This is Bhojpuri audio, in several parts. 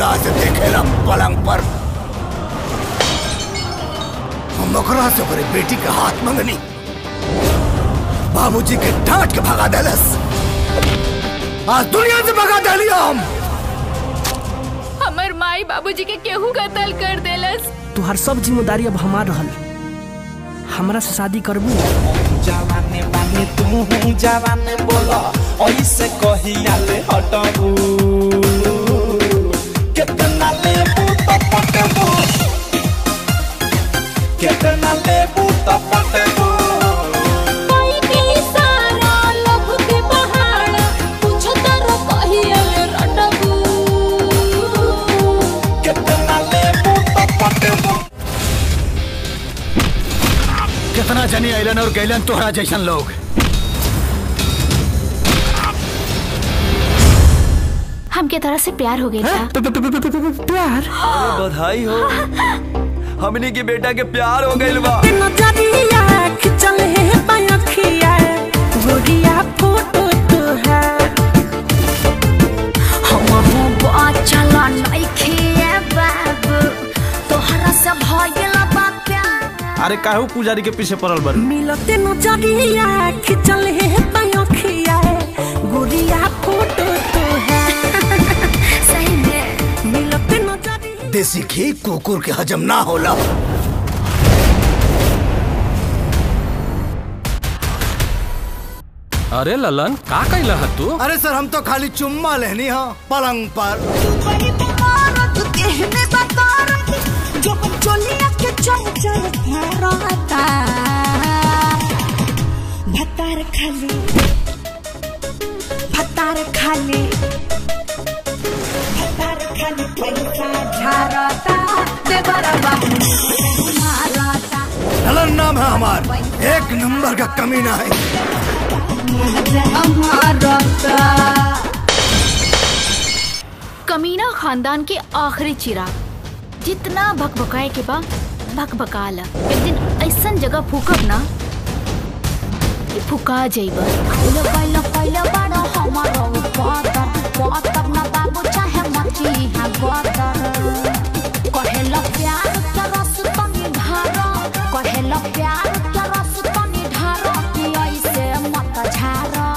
निगाह से देखेला पलंग पर हम ओकरा से ओकरे बेटी के हाथ मंगनी बाबूजी के डांट के भगा देलस आज दुनिया से भगा देलिया हम हमर माई बाबूजी के केहू कत्ल कर देलस तुहार सब जिम्मेदारी अब हमार रहल हमरा से शादी करबू जवाने बानी तू जवाने बोला ऐसे कहिया ले हटबू कितना लेबू तो पटबू कितना लेबू तो पटबू कितना लेबू तो पटबू कितना जनी अलन और गैलन तोहरा जैसन लोग हमके तरह से प्यार हो गया था प्यार बधाई हो हमनी के बेटा के प्यार हो गइल बा नजरिया खिंचल है पयखिया गोरिया फोटो तो है हम चला नइखे बाबू तोहरा से भइल बा प्यार अरे काहू पुजारी के पीछे पड़ल बड़ मिलते नजरिया खिंचल है पयखिया गोरिया फोटो तो है सही में मिलते नजरिया देसी घी कुकुर के हजम ना होला अरे ललन का कैला है तू अरे सर हम तो खाली चुम्मा लेनी हाँ पलंग पर भतार खाली भतार खाली भतार खाली पैसा झारता देवरा बाबू मारता नलन नाम है हमार एक नंबर का कमीना है मारता कमीना खानदान के आखिरी चिराग जितना भकभकाए के बा भकभका ला एक दिन ऐसन जगह फूकब ना कि फुका जाइबा पहले पहले पहले बड़ा हमारा पातर पातर ना बाबू चाहे मची है गोतर कहेला प्यार के रस तनी ढारो कहेला प्यार के रस तनी ढारो कि ऐसे मत झारो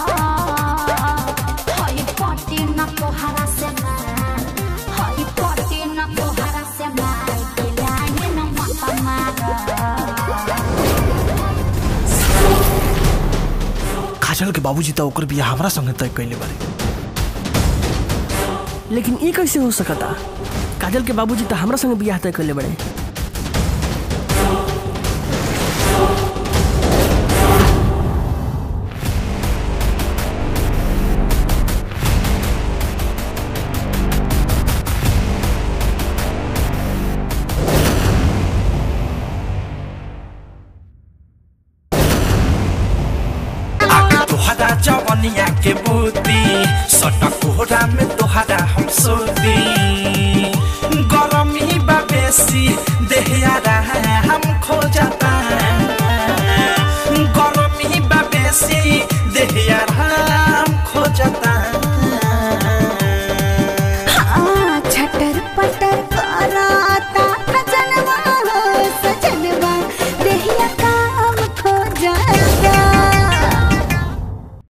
हई पटी ना तोहरा से मार हई पटी ना तोहरा से मार के लाइन ना मत मार काजल के बाबूजी तो ओकर बियाह हमरा संगे तय कैले बारे लेकिन ये कैसे हो सकता काजल के बाबूजी तो हमरा संगे बियाह तय करले बड़े आके तोहरा जवनिया के बूती सटा कोहरा में तोहरा हम सोती गरमी बा बेसी देहिया रहा हम खो जाता